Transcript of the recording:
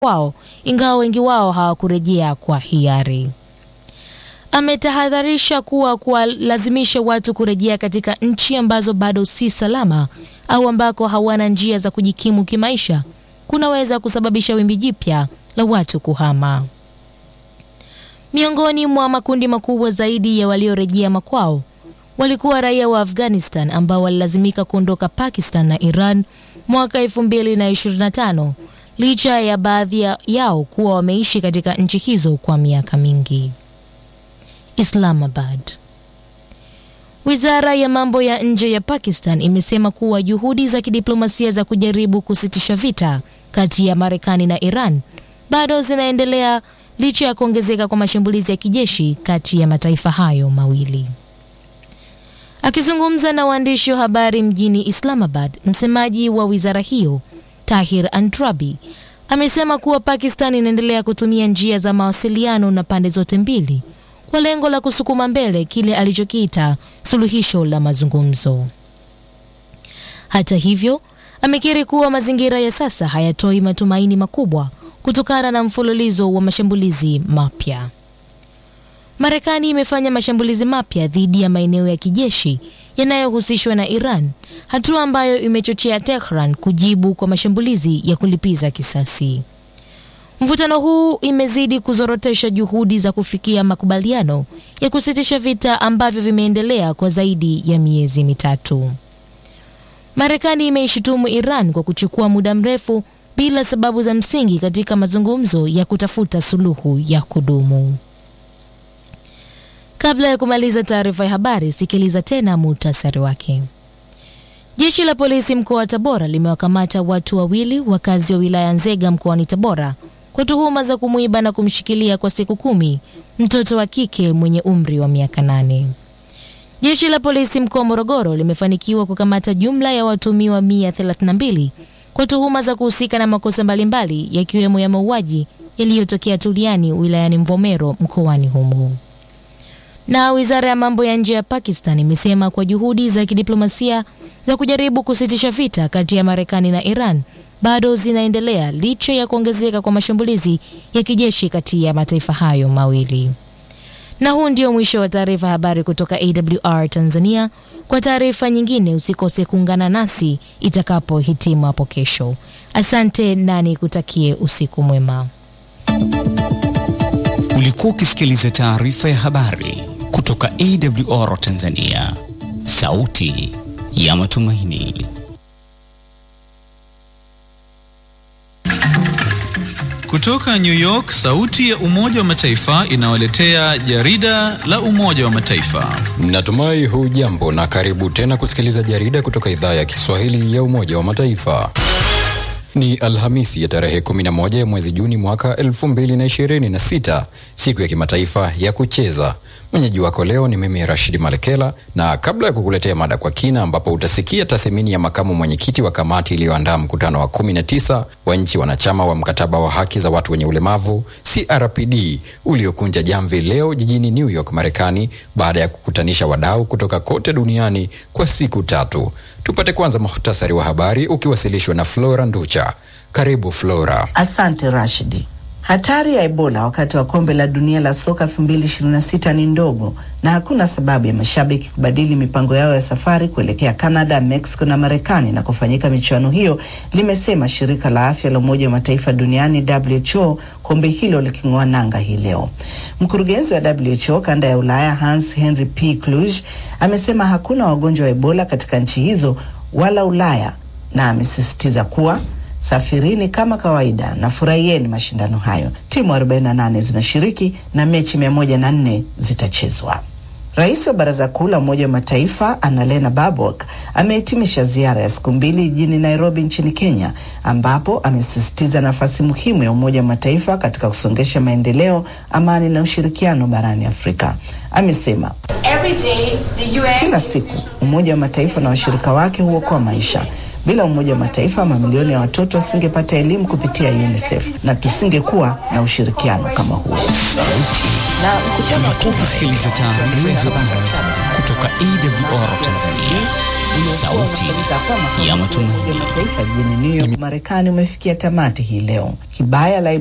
kwao, ingawa wengi wao hawakurejea kwa hiari. Ametahadharisha kuwa kuwalazimisha watu kurejea katika nchi ambazo bado si salama au ambako hawana njia za kujikimu kimaisha kunaweza kusababisha wimbi jipya la watu kuhama. Miongoni mwa makundi makubwa zaidi ya waliorejea makwao walikuwa raia wa Afghanistan ambao walilazimika kuondoka Pakistan na Iran mwaka 2025 licha ya baadhi yao kuwa wameishi katika nchi hizo kwa miaka mingi. Islamabad. Wizara ya mambo ya nje ya Pakistan imesema kuwa juhudi za kidiplomasia za kujaribu kusitisha vita kati ya Marekani na Iran bado zinaendelea licha ya kuongezeka kwa mashambulizi ya kijeshi kati ya mataifa hayo mawili. Akizungumza na waandishi wa habari mjini Islamabad, msemaji wa wizara hiyo Tahir Antrabi amesema kuwa Pakistan inaendelea kutumia njia za mawasiliano na pande zote mbili kwa lengo la kusukuma mbele kile alichokiita suluhisho la mazungumzo. Hata hivyo, amekiri kuwa mazingira ya sasa hayatoi matumaini makubwa kutokana na mfululizo wa mashambulizi mapya. Marekani imefanya mashambulizi mapya dhidi ya maeneo ya kijeshi yanayohusishwa na Iran, hatua ambayo imechochea Tehran kujibu kwa mashambulizi ya kulipiza kisasi. Mvutano huu imezidi kuzorotesha juhudi za kufikia makubaliano ya kusitisha vita ambavyo vimeendelea kwa zaidi ya miezi mitatu. Marekani imeishutumu Iran kwa kuchukua muda mrefu bila sababu za msingi katika mazungumzo ya kutafuta suluhu ya kudumu. Kabla ya kumaliza taarifa ya habari, sikiliza tena muhtasari wake. Jeshi la polisi mkoa wa Tabora limewakamata watu wawili wakazi wa wilaya Nzega mkoani Tabora kwa tuhuma za kumwiba na kumshikilia kwa siku kumi mtoto wa kike mwenye umri wa miaka nane. Jeshi la polisi mkoa wa Morogoro limefanikiwa kukamata jumla ya watumiwa 132 kwa tuhuma za kuhusika na makosa mbalimbali yakiwemo ya mauaji yaliyotokea Tuliani wilayani Mvomero mkoani humo. Na wizara ya mambo ya nje ya Pakistan imesema kwa juhudi za kidiplomasia za kujaribu kusitisha vita kati ya Marekani na Iran bado zinaendelea licha ya kuongezeka kwa mashambulizi ya kijeshi kati ya mataifa hayo mawili. Na huu ndio mwisho wa taarifa habari kutoka AWR Tanzania. Kwa taarifa nyingine usikose kuungana nasi itakapohitimu hapo kesho. Asante na nikutakie usiku mwema. Ulikuwa ukisikiliza taarifa ya habari kutoka AWR Tanzania, sauti ya matumaini. Kutoka New York, sauti ya Umoja wa Mataifa inawaletea jarida la Umoja wa Mataifa. Natumai hujambo na karibu tena kusikiliza jarida kutoka idhaa ya Kiswahili ya Umoja wa Mataifa. Ni Alhamisi ya tarehe 11 ya mwezi Juni mwaka 2026, siku ya kimataifa ya kucheza. Mwenyeji wako leo ni mimi Rashidi Malekela, na kabla ya kukuletea mada kwa kina, ambapo utasikia tathmini ya makamu mwenyekiti wa kamati iliyoandaa mkutano wa 19 wa nchi wanachama wa mkataba wa haki za watu wenye ulemavu CRPD uliokunja jamvi leo jijini New York, Marekani, baada ya kukutanisha wadau kutoka kote duniani kwa siku tatu. Tupate kwanza muhtasari wa habari ukiwasilishwa na Flora Nducha. Karibu Flora. Asante Rashidi. Hatari ya Ebola wakati wa kombe la dunia la soka 2026 ni ndogo na hakuna sababu ya mashabiki kubadili mipango yao ya safari kuelekea Canada, Mexico na Marekani na kufanyika michuano hiyo, limesema shirika la afya la Umoja wa Mataifa duniani WHO, kombe hilo liking'oa nanga hii leo. Mkurugenzi wa WHO kanda ya Ulaya Hans Henry P Kluge amesema hakuna wagonjwa wa Ebola katika nchi hizo wala Ulaya, na amesisitiza kuwa safirini kama kawaida na furahieni mashindano hayo. Timu 48 zinashiriki na mechi 104 zitachezwa. Rais wa Baraza Kuu la Umoja wa Mataifa Annalena Baerbock amehitimisha ziara ya siku mbili jijini Nairobi nchini Kenya, ambapo amesisitiza nafasi muhimu ya Umoja wa Mataifa katika kusongesha maendeleo, amani na ushirikiano barani Afrika. Amesema kila siku Umoja wa Mataifa na washirika wake huokoa maisha. Bila Umoja wa Mataifa, mamilioni ya watoto wasingepata elimu kupitia UNICEF na tusingekuwa na ushirikiano kama huo. Na mkutano wa Umekuwa ukisikiliza taarifa ya habari kutoka AWR Tanzania, sauti ya Umoja wa matumaini. Mataifa jijini New York, Marekani umefikia tamati hii leo. Kibaya la